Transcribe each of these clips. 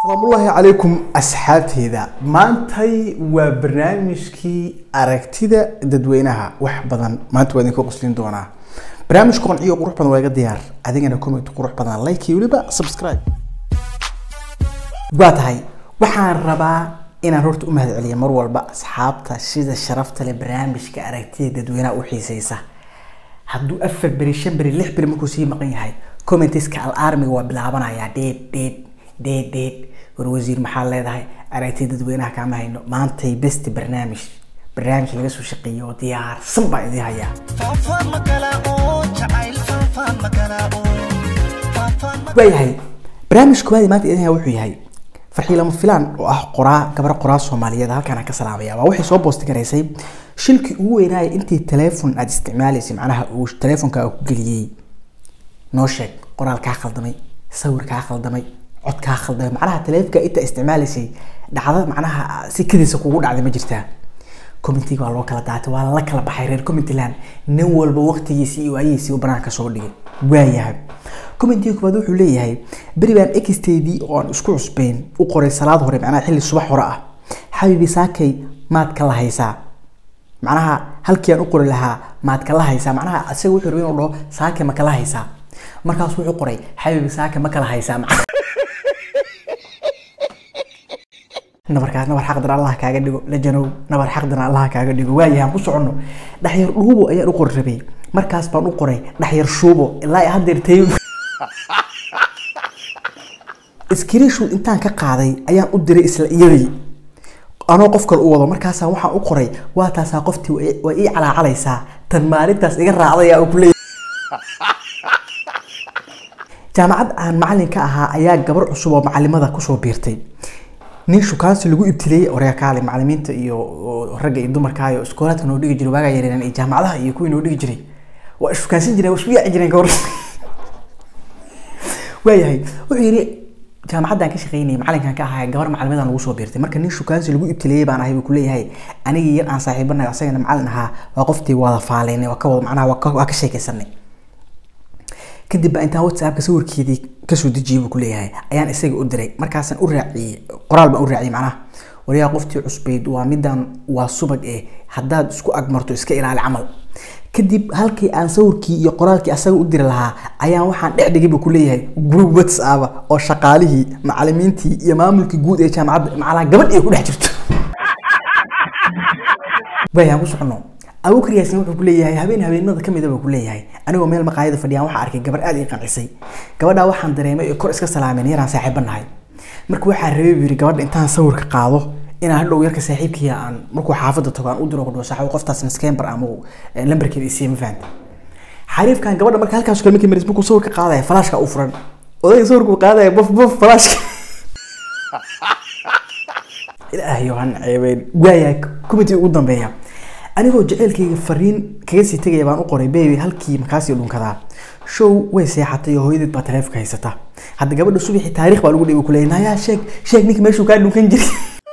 asalaamullaahi calaykum asxaabteyda maantay waa barnaamijkii aragtida dadweynaha wax badan maanta waa idinka qoslin doonaa barnaamij qonciyo qurux badan waa iga diyaar adigana comment qurux badan like iyo weliba subscribe waa tahay waxaan rabaa inaan horta u mahadceliyo mar walba asxaabta sida sharafta leh barnaamijka aragtida dadweynaha u xiiseysa hadduu afar beri shan beri lix beri markuu sii maqan yahay commentiska al armiga waa bilaabanayaa dheed dheed dheed dheed war wasiir maxaa leedahay aragtida dadweynaha kaama hayno maantay besti barnaamij barnaamij laga soo shaqeeyo oo diyaarsan baa idin hayaa waayahay barnaamij koowaad maanta idin haya wuxuu yahay farxii lama filaan oo ah qoraa gabar qoraa soomaaliyeed halkaan aan ka salaamaya waa waxay soo boosti garaysay shilkii ugu weynaaya intii teleefon aada isticmaalaysay macnaha uu teleefonka ku geliyey noo sheeg qoraal kaa khaldamay sawir kaa khaldamay cod kaa khaldamay macnaha teleefonka inta isticmaalaysay dhacda macnaha si kadiisa kugu dhacday ma jirtaa commentiga waa loo kala daatay waa la kala baxay reer commentland nin walba waqtigiisii iyo waayihiisii u banaanka soo dhigay waayahay commentiga koowaad wuxuu leeyahay beri baan exteedii oo aan isku cusbeyn u qoray salaad hore macnaha xilli subax hore ah xabiibi saakay maad ka lahaysaa macnaha halkii aan u qori lahaa maad kala haysaa macnaha isaga wuxuu rabay inuu dhaho saake ma kala haysaa markaas wuxuu qoray xabiibi saake ma kala haysaa nabarkaas nabar xaqdan allah kaaga dhigo lajanow nabar xaqdan allah kaaga dhigo waayahan ku soconno dhaxyar dhuubo ayaan u qori rabay markaas baan u qoray dhaxyar shuubo ilaa haddeer tay screenshoot intaan ka qaaday ayaan u diray isla iyadii anoo qof kale u wado markaasaan waxaan u qoray waa taasaa qoftii waa ii calaacalaysaa tan maalintaas iga raacday aa ku leeyahay jaamacad aan macalin ka ahaa ayaa gabar cusub oo macalimada kusoo biirtay nin shukaansi lagu ibtileeyey oreakaale macalimiinta iyo ragga iyo dumarka iyo iskoolaadka noo dhigi jiray waagaa yareereen iyo jaamacadaha iyo kuwii noo dhigi jiray waa shukaansan jireen waa isku yaaci jireen gabor waayahay wuxuu yidhi jaamacaddaan ka shaqeynayay macalinkan ka ahaa gabar macalimidan lagu soo biirtay marka nin shukaansi lagu ibtileeyey baan ahay buu kuleeyahay anigii yar aan saaxiibanayo asagana macalin ahaa waa qoftii wada faaleynay waa ka wada macnaha waa ka sheekaysanay kadib baa intaan whatsappka sawirkeedii kasoo dejiyay buu kuleeyahay ayaan isaga u diray markaasaan u raaciyey qoraal baan u raaciyey macnaha wariyaa qoftii cusbeyd waa midaan waa subag eh haddaad isku agmarto iska ilaali camal kadib halkii aan sawirkii iyo qoraalkii asaga u diri lahaa ayaan waxaan dhex dhigay buu kuleeyahay group whatsapp oo shaqaalihii macalimiintii iyo maamulkii guud ee jaamacadda macalaa gabadh ay ku dhex jirto waayaan ku socono abukar yaasin wuxuu kuleeyahay habeen habeenada kamid buu kuleeyahay anigoo meel maqaayada fadhiyaan waxaa arkay gabar aad ii qancisay gabadhaa waxaan dareemay ee kor iska salaameen yaraan saaxiiba nahay marka waxaa rabay buu yidhi gabadha intaan sawirka qaado inaan hadhow yarka saaxiibkiya aan markuu xaafadda tago aan u diro kudhawo saaxiib qoftaas maskember ama lambarkeeda isiiya ma fahanta xariifkan gabadha marka halkaas kale markii maris markuu sawirka qaadaya falaashka u furan odayga sawirkuu qaadaya bof bof falaashka ilaahay han ceebeen waayahay committee ugu dambeeya anigoo jaceylkayga fariin kaga sii tegaya baan u qoray baby halkii markaasii dhunkadaa show way seexatay oo hooyadeed baa taleefonka haysata hadda gabadha subaxii taariikh baa lagu dhibi kuleeyay nayaa sheeg sheeg ninka meeshuu kaa dhunkan jiray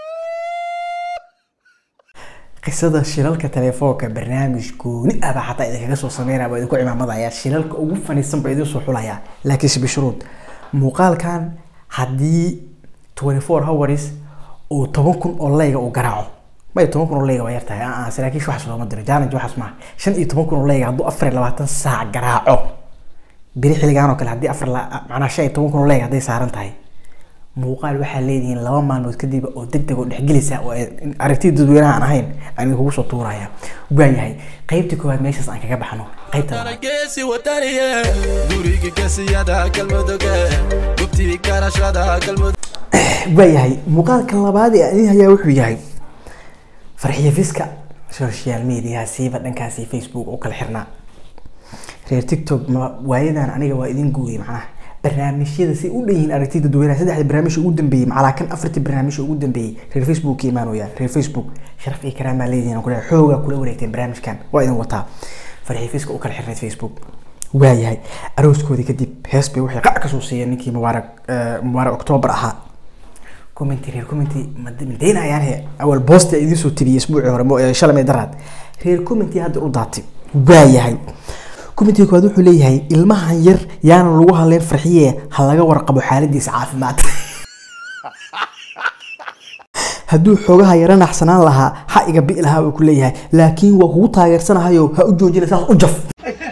qisada shilalka telefoonka barnaamij gooni ah baa xataa idinkaga soo sameynaya baa idinku cimaamadaya shilalka ugu faniisan baa idin soo xulaya laakiinse bishruud muuqaalkan haddii twenty four hours uu toban kun oo layga uu garaaco may toban kun oo leyga waa yartahay aa saraakiish waxaas looma diro challenge waxaas maaha shan iyo toban kun oo leyga hadduu afar iyo labaatan saac garaaco biri xilligaan oo kale haddii afar macnaa shan iyo toban kun oo leyga hadday saaran tahay muuqaal waxaa leedihiin laba maalmood kadib oo deg deg oo dhexgelisa oo aragtida dadweynaha aan ahayn aan idinkugu soo tuuraya waayahay qaybta koowaad meeshaas aan kaga baxno qaybta geesi wadaniye gurigi gesiyada galmuduge gubtii garashada galmudug waayahay muuqaalka labaad ee aan idin hayaa wuxuu yahay farxiyo fiska social media siiba dhankaasi facebook oo kala xirnaa reer tiktok ma waayadan aniga waa idin guuriyay macnaha barnaamijyada si u dhan yihiin aragtida dadweynaha saddexda barnaamij ugu dambeeyey macalaa kan afartii barnaamij ugu dambeeyey reer facebook ka imaanaya reer facebook sharaf iyo karaamaa leedihiin kule xoogaa kula wareegteen barnaamijkan waa idin wataa farxiyo fiska u kala xirnayd facebook waayahay arooskoodii kadib hees bay waxay qac kasoo siiyeen ninkii mubaarak mubaarak octoobar ahaa commenty reer commenty madaynayaan he awal boosti idiin soo tiriyay isbuucii hore shalay daraad reer commenty hadda u daatay waayahay commentiga koowaad wuxuu leeyahay ilmahan yar yaana lagu hadleen farxiye ha laga warqabo xaaladiisa caafimaad hadduu xoogaha yara naxsanaan lahaa ha iga bi'i lahaa buu ku leeyahay laakiin waa kugu taageersanahayo ha u joojina saas u jaf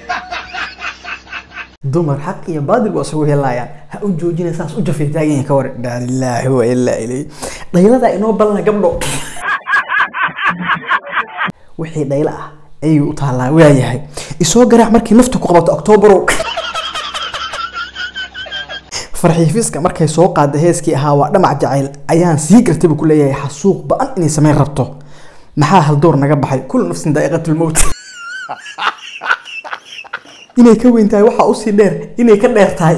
dumar xaq iyo baadil waa isugu helayaan ha u joojina saas u jafay taagan yahay ka war inaa lilaahi wa ilaa ilayhi dhaylada inoo balna gabdho wixii dhaylo ah ayuu u taallaa waayahay isoo garaac markii nafta ku qabato oktoobarow farxiifiska markay soo qaada heeskii ahaa waa dhamac jacayl ayaan sii gartay buu ku leeyahay xasuuq ba-an inay samayn rabto maxaa haldoor naga baxay kullu nafsin daa'iqatulmowt inay ka weyn tahay waxaa usii dheer inay ka dheer tahay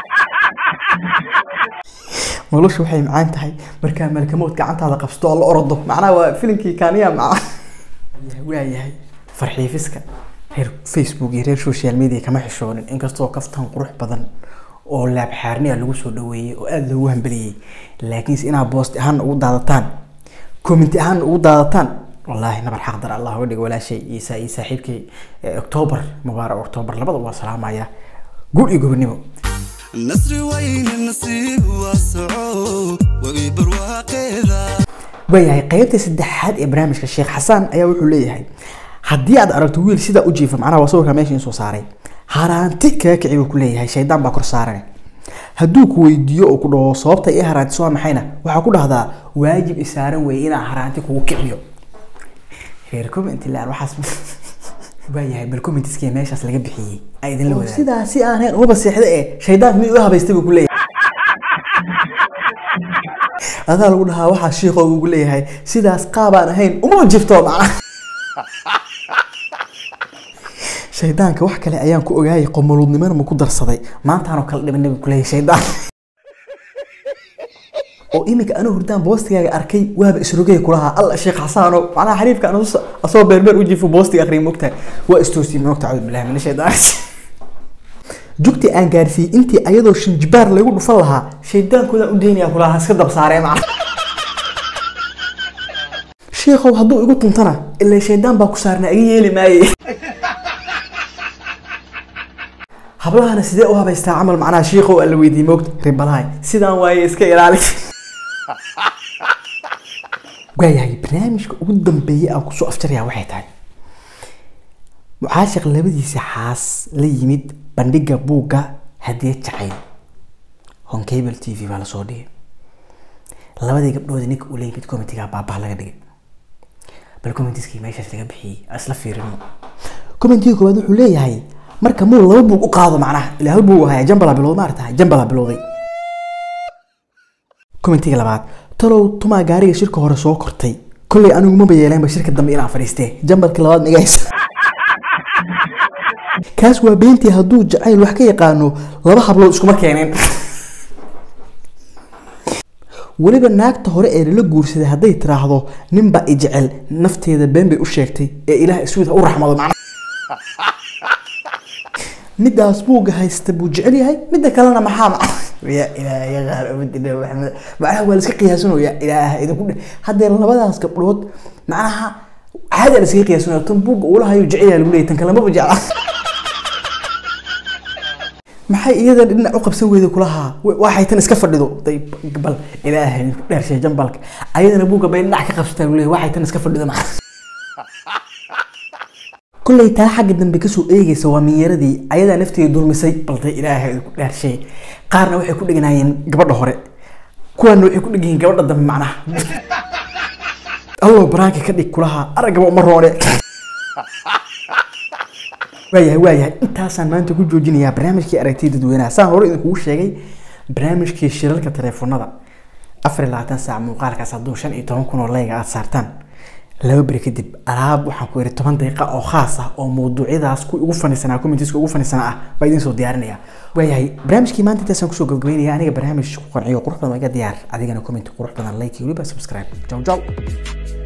noloshu waxay macaan tahay markaa malkamood gacantaada qabsato oo la orado macnaha waa filimkii kaaniya maca waayahay farxiifiska reer facebook iyo reer social media kama xishoonin inkastoo kaftan qurux badan oo laab xaarniya lagu soo dhaweeyey oo aada loogu hambeliyey laakiinse inaad boost ahaan ugu daadataan commenti ahaan ugu daadataan wallaahi nabar xaqdar allah uga dhigo walaashay iyo saa- iyo saaxiibkay octoobar mubaarak octoobar labada waa salaamaya guul iyo gobonimo nasri wayne nasiib waa soco wagi barwaaqeeda waayahay qeybta saddexaad ee barnaamijka sheekh xasaan ayaa wuxuu leeyahay haddii aad aragto wiil sidaa u jiifa macnaha waa sawirka meesha in soo saaray haraanti kaga kici buu ku leeyahay shaydaan baa kor saaran hadduu ku weydiiyo oo ku dhaho sababta ii haraantiso waa maxayna waxaa ku dhahdaa waajib isaaran weeye inaa haraanti kugu kiciyo reer comment laan waxaas waayahay bal commentiskii meeshaas laga bixiyey ay idinla wadaag sidaa si aan hayn umaba seexda ee shaydaanka mid u habaystay buu ku leeyahay adaa lagu dhahaa waxaa shiiqoo ugu leeyahay sidaas qaabaan ahayn umaba jifto macnaha shaydaanka wax kale ayaan ku ogaayay qomoluudnimana ma ku darsaday maantaanoo kala dhibanay buu ku leeyahay shaydaan oo iminka anuu hurdaan boostigaaga arkay waaba isrogay kulahaa alla sheekh xasaano macnaha xariifka anu asoo beerbeer u jiifo boostiga akhriya mogtahay waa istoosiyey moogta cawd bilahi min shaydaan jugti aan gaarsiiyey intii ayadoo shinjibaar lagu dhufan lahaa shaydaankoodaan u daynaya kulahaa iska dab saaree macna sheekhow hadduu igu tuntana ilaa shaydaan baa ku saarnaa iga yeeli maaye hablahana sidee u habaystaa camal macnaha shiikow alla weydiiyey moogta ribalahay sidaan waaye iska ilaali waayahay barnaamijka ugu dambeeyay aan kusoo afjarayaa waxay tahay mucaashiq labadiisa xaas la yimid bandhiga buugga hadiyad jacayl honcable t v baa lasoo dhigay labadii gabdhood ninka uu leeyimid comitiga baabah laga dhigay bal commentiskii meeshaas laga bixiyey aan isla fiirino commentiga koowaad wuxuu leeyahay marka muu laba buug u qaado macnaha ilaa hal buug haya jambala bilowday maarata jambala bilowday commentiga labaad talow tumaa gaariga shirka hore soo kortay kolley anigu maba yeeleenba shirka dambe inaan fadhiistee jambalka labaad migahaysa kaas waa beentii hadduu jacayl wax ka yaqaano laba hablood iskuma keeneen weliba naagta hore ee lala guursaday hadday tiraahdo ninba i jecel nafteeda been bay u sheegtay ee ilaah isuuda u raxmado macnaha midaas buuga haysta buu jecel yahay midda kalena maxaa maca ya ilaah ya qaar abadina maxamed macnaha waa laiska qiyaasanaya ilaah idinku dhe haddee labadaas gabdhood macnaha caadi la iskaga qiyaasanaya tan buuga ula hayo jecel yahay lagu leeyahy tan kale maba jecla maxay iyada dhinac u qabsan weyday kulahaa waxay tan iska fadhido day bal ilaahay ku dheershay jambalka ayadana buuga bay dhinac ka qabsataa lagu leeyahy waxay tan iska fadhido maca kolley taa xagga dambe kasoo eegaysa waa minyaradii ayadaa nafteeda dulmisay balday ilaahay ku dhaarshay qaarna waxay ku dheganaayeen gabadha hore kuwaana waxay ku dhegayiin gabadha dambe macnaha allow baraanka ka dhig kulaha araggaba uma roone waayahay waayahay intaasaan maanta ku joojinayaa barnaamijkii aragtida dadweynaha saan hore idinkugu sheegay barnaamijkii shirarka teleefonada afar iyo labaatan saac muuqaalkaas hadduu shan iyo toban kun oo layga aada saartaan laba beri kadib alaab waxaan ku yidhi toban daqiiqa oo khaas ah oo mawduucyadaas ku ugu fanisanaa commentiska ugu fanisanaa ah baa idiin soo diyaarinaya waayahay barnaamijkii maanta intaasaan kusoo gabagabeynaya aniga barnaamij ku qanciyo qurux badan waa iga diyaar adigana comment qurux badan like iyo weliba subscribe jaw jaw